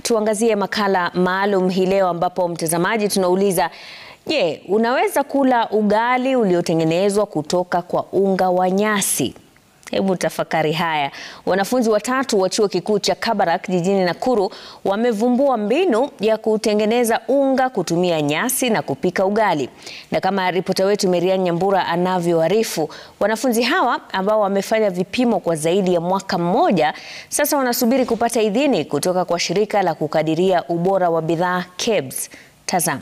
tuangazie makala maalum hii leo ambapo mtazamaji tunauliza je, unaweza kula ugali uliotengenezwa kutoka kwa unga wa nyasi? Hebu tafakari haya. Wanafunzi watatu wa chuo kikuu cha Kabarak jijini Nakuru wamevumbua mbinu ya kutengeneza unga kutumia nyasi na kupika ugali. Na kama ripota wetu Merian Nyambura anavyoarifu, wanafunzi hawa ambao wamefanya vipimo kwa zaidi ya mwaka mmoja sasa wanasubiri kupata idhini kutoka kwa shirika la kukadiria ubora wa bidhaa KEBS. Tazama.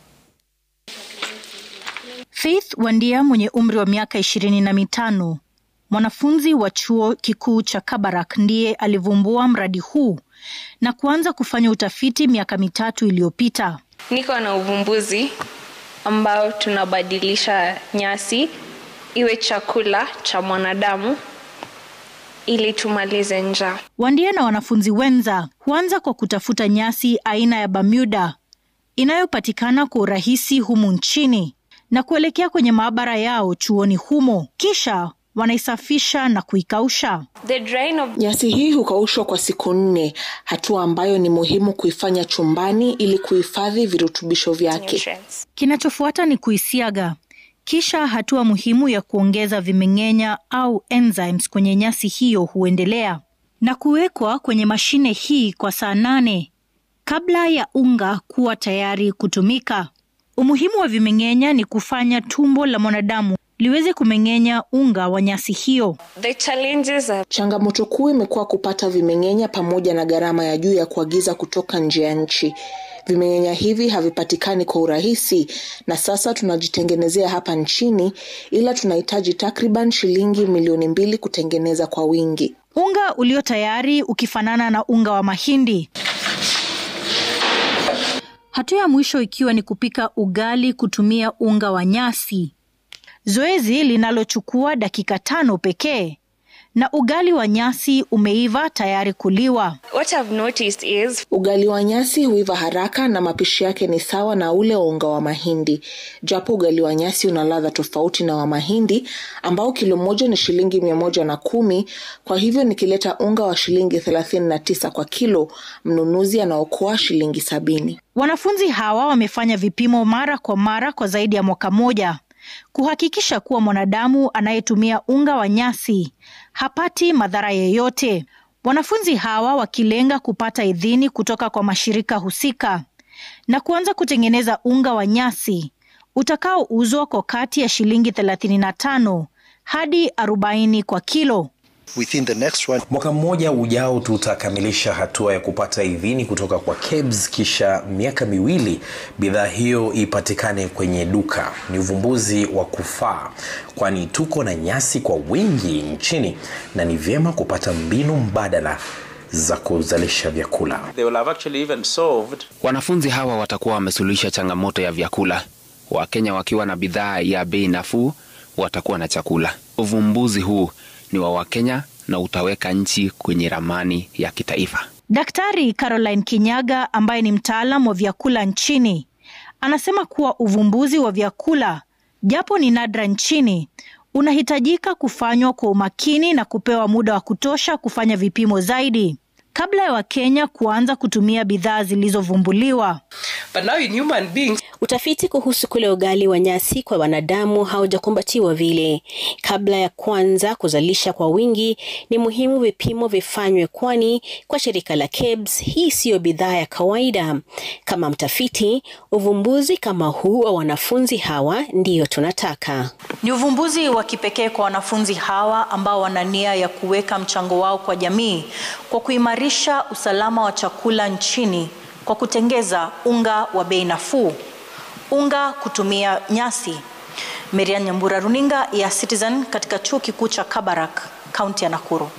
Faith Wandia mwenye umri wa miaka ishirini na mitano mwanafunzi wa chuo kikuu cha Kabarak ndiye alivumbua mradi huu na kuanza kufanya utafiti miaka mitatu iliyopita. Niko na uvumbuzi ambao tunabadilisha nyasi iwe chakula cha mwanadamu ili tumalize njaa. Wandia na wanafunzi wenza huanza kwa kutafuta nyasi aina ya Bermuda inayopatikana kwa urahisi humu nchini na kuelekea kwenye maabara yao chuoni humo, kisha wanaisafisha na kuikausha. The drying of Nyasi hii hukaushwa kwa siku nne, hatua ambayo ni muhimu kuifanya chumbani ili kuhifadhi virutubisho vyake. nutrients. Kinachofuata ni kuisiaga, kisha hatua muhimu ya kuongeza vimeng'enya au enzymes kwenye nyasi hiyo huendelea na kuwekwa kwenye mashine hii kwa saa nane kabla ya unga kuwa tayari kutumika. Umuhimu wa vimeng'enya ni kufanya tumbo la mwanadamu liweze kumeng'enya unga wa nyasi hiyo. The challenges are Changamoto kuu imekuwa kupata vimeng'enya pamoja na gharama ya juu ya kuagiza kutoka nje ya nchi. Vimeng'enya hivi havipatikani kwa urahisi, na sasa tunajitengenezea hapa nchini, ila tunahitaji takriban shilingi milioni mbili kutengeneza kwa wingi. Unga ulio tayari ukifanana na unga wa mahindi. Hatua ya mwisho ikiwa ni kupika ugali kutumia unga wa nyasi, zoezi linalochukua dakika tano pekee, na ugali wa nyasi umeiva tayari kuliwa. what I've noticed is Ugali wa nyasi huiva haraka na mapishi yake ni sawa na ule wa unga wa mahindi, japo ugali wa nyasi una ladha tofauti na wa mahindi ambao kilo moja ni shilingi mia moja na kumi. Kwa hivyo nikileta unga wa shilingi thelathini na tisa kwa kilo, mnunuzi anaokoa shilingi sabini. Wanafunzi hawa wamefanya vipimo mara kwa mara kwa zaidi ya mwaka moja kuhakikisha kuwa mwanadamu anayetumia unga wa nyasi hapati madhara yoyote. Wanafunzi hawa wakilenga kupata idhini kutoka kwa mashirika husika na kuanza kutengeneza unga wa nyasi utakaouzwa kwa kati ya shilingi 35 hadi 40 kwa kilo. within the next one Mwaka mmoja ujao tutakamilisha hatua ya kupata idhini kutoka kwa KEBS, kisha miaka miwili bidhaa hiyo ipatikane kwenye duka. Ni uvumbuzi wa kufaa, kwani tuko na nyasi kwa wingi nchini na ni vyema kupata mbinu mbadala za kuzalisha vyakula. They will have actually even solved Wanafunzi hawa watakuwa wamesuluhisha changamoto ya vyakula. Wakenya wakiwa na bidhaa ya bei nafuu watakuwa na chakula. Uvumbuzi huu ni wa Wakenya na utaweka nchi kwenye ramani ya kitaifa. Daktari Caroline Kinyaga ambaye ni mtaalam wa vyakula nchini anasema kuwa uvumbuzi wa vyakula japo ni nadra nchini unahitajika kufanywa kwa umakini na kupewa muda wa kutosha kufanya vipimo zaidi kabla ya Wakenya kuanza kutumia bidhaa zilizovumbuliwa. But now in human beings, Utafiti kuhusu kule ugali wa nyasi kwa wanadamu haujakumbatiwa vile. Kabla ya kuanza kuzalisha kwa wingi, ni muhimu vipimo vifanywe, kwani kwa shirika la KEBS hii siyo bidhaa ya kawaida. Kama mtafiti, uvumbuzi kama huu wa wanafunzi hawa ndiyo tunataka. Ni uvumbuzi wa kipekee kwa wanafunzi hawa ambao wana nia ya kuweka mchango wao kwa jamii kwa kuimarisha usalama wa chakula nchini kwa kutengeza unga wa bei nafuu, unga kutumia nyasi. Merian Nyambura, runinga ya Citizen katika chuo kikuu cha Kabarak, kaunti ya Nakuru.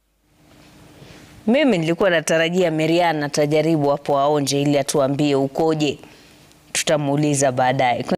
Mimi nilikuwa natarajia Merian atajaribu hapo aonje ili atuambie ukoje. Tutamuuliza baadaye.